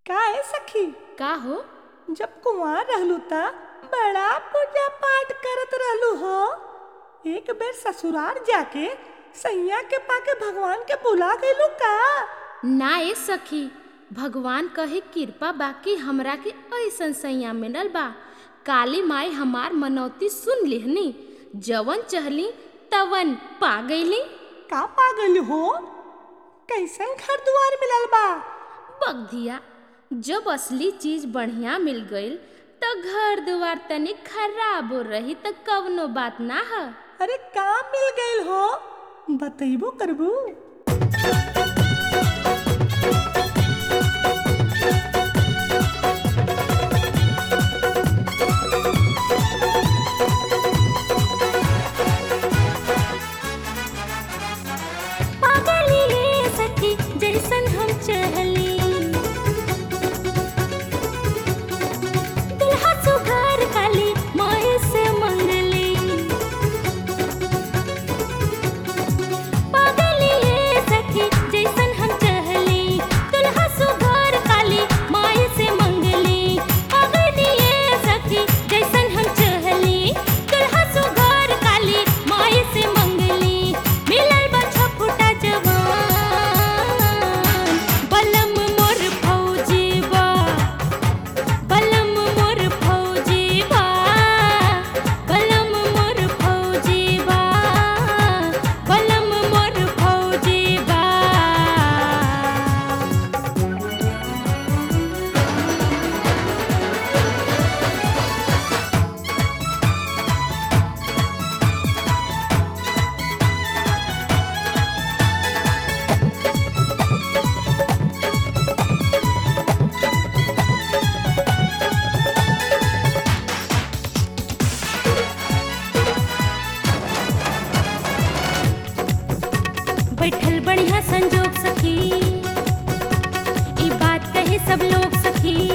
का है सखी का हो जब कुंवार रहलू त बड़ा पूजा पाठ करत रहलू हो एक बेर ससुराल जाके सैया के पाके भगवान के बुला गईलू का ना ए सखी भगवान कहे कृपा बाकी हमरा के ऐसन सैया मिलल बा काली माई हमार मनौती सुन लिहनी जवन चहली तवन पा गईली का पा गईलू हो कैसन घर दुआर मिलल बा बगधिया जब असली चीज बढ़िया मिल गईल त घर दुआर तनी खराब हो रही त कवनो बात ना ह अरे का मिल गईल हो बतैबो करबू पागली ये सखी जैसन हम चहली दुल्हा सुघर काली माए से मंगली पागली ये सखी जैसन हम चहली दुल्हा सुघर काली माए से मंगली पागली ये सखी जैसन हम चहली दुल्हा सुघर काली माए से मंगली मिलल बा छपुटा जवान बलम मोर फौजी बा बलम मोर फौजी बा बलम मोर फौजी बा बलम मोर फौजी बा बैठल बढ़िया संजोग सखी ई बात कहे सब लोग सखी